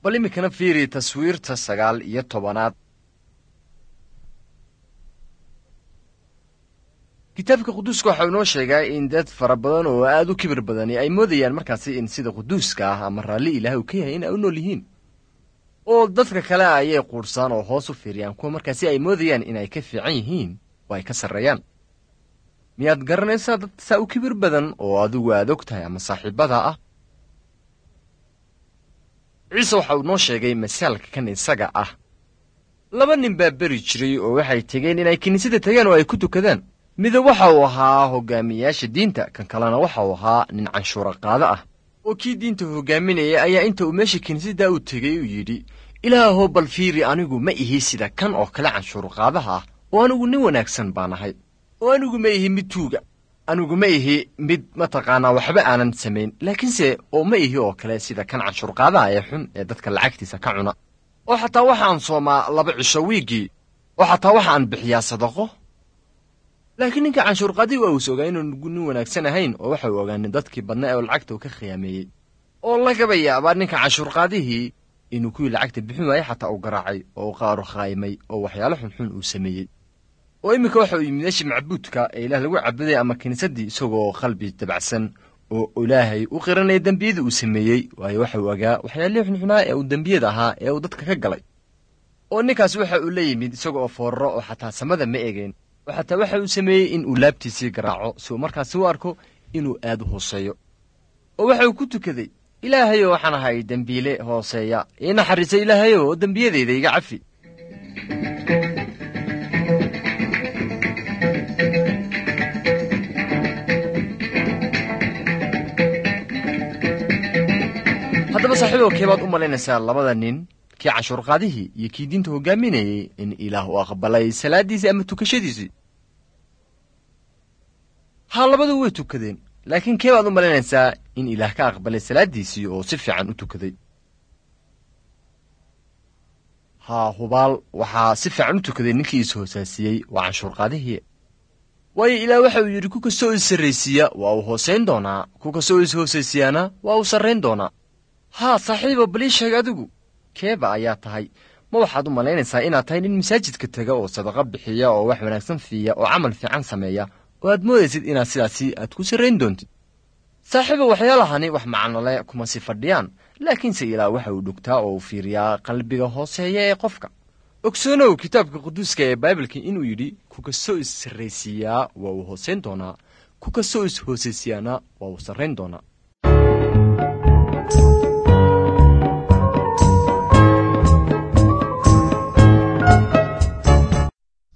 bal iminkana fiiri taswiirta sagaal iyo tobanaad kitaabka quduuska waxau inoo sheegaa in dad fara badan oo aad u kibir badani ay moodayaan markaasi in sida quduuska ah ama raalli ilaah uu ka yahay in ay u nool yihiin oo dadka kale ayay quudhsaan oo hoos u fiiriyaan kuwa markaasi ay moodayaan inay ka fiican yihiin oo ay ka sarreeyaan miyaad garanaysaa dad saa u kibir badan oo adigu aad og tahay ama saaxiibada ah ciise waxa uu noo sheegay masaalka kan isaga ah laba nin baa beri jiray oo waxay tegeen inay kiniisada tagaan oo ay ku tukadaan midab waxa uu ahaa hogaamiyayaasha diinta kan kalena waxa uu ahaa nin canshuura qaado ah oo kii diinta hogaaminaya ayaa inta uu meesha kiniisaddaa u tegey uu yidhi ilaahoo bal fiiri anigu ma ihi sida kan oo kale canshuurqaadaha ah oo anigu nin wanaagsan baan ahay oo anigu ma ihi mid tuuga anigu ma ihi mid mataqaanaa waxba aanan samayn laakiinse oo ma ihi oo kale sida kan canshuurqaadaha ee xun ee dadka lacagtiisa ka cuna oo xataa waxaan soomaa laba cisho wiiggii oo xataa waxaan bixiyaa sadaqo laakiin ninka canshuurqaadii waa uus ogaa inuugu nin wanaagsan ahayn oo waxa uu ogaanin dadkii badna ee lacagta uu ka khiyaameeyey oo lagaba yaabaa ninka canshuurqaadihii inuu kuwii lacagta bixin waayey xataa uu garaacay oo u qaaro khaa'imay oo waxyaalo xunxun uu sameeyey oo iminka waxa uu yimid meeshii macbuudka ee ilaah lagu cabuday ama kiniisaddii isagoo qalbi dabacsan oo ilaahay u qiranaya dembiyada uu sameeyey waayo waxa uu ogaa waxyaalihii xunxunaa ee uu dembiyada ahaa ee uu dadka ka galay oo ninkaas waxa uu la yimid isaga oo fooraro oo xataa samada ma egeen oo xataa waxa uu sameeyey in uu laabtiisii garaaco si uu markaasi u arko inuu aad u hooseeyo oo waxa uu ku tukaday ilaahayo waxaan ahay dembiile hooseeya ii naxariisa ilaahayo oo dembiyadayda iga cafi haddaba saaxiibow keebaad u malaynaysaa labada nin kii canshuurqaadihii iyo kii diinta hogaaminayey in ilaah uu aqbalay salaaddiisii ama tukashadiisii haa labadu way tukadeen laakiin kee baad u malaynaysaa in ilaah ka aqbalay salaaddiisii oo si fiican u tukaday haa hubaal waxaa si fiican u tukaday ninkii is hoosaasiyey waa canshuurqaadihii waayo ilaah waxa uu yidhi ku kastoo is sarraysiiya waa uu hoosayn doonaa ku kastoo is hoosaysiyaana waa uu sarrayn doonaa haa saaxiibo balii sheeg adigu keeba ayaa tahay ma waxaad u malaynaysaa inaad tahay nin masaajidka tega oo sadaqa bixiya oo wax wanaagsan fiiya oo camal fiican sameeya oo aad moodaysid inaad sidaasi aad ku sarrayn doontid saaxiibo waxyaalahani wax macnole kuma si fadhiyaan laakiinse ilaah waxa uu dhugtaa oo uu fiiriyaa qalbiga hooseeya ee qofka ogsoonow kitaabka quduuska ee baibalka inuu yidhi ku kastoo is sarraysiiyaa waa uu hoosayn doonaa ku kastoo is hoosaysiyaana waa uu sarrayn doonaa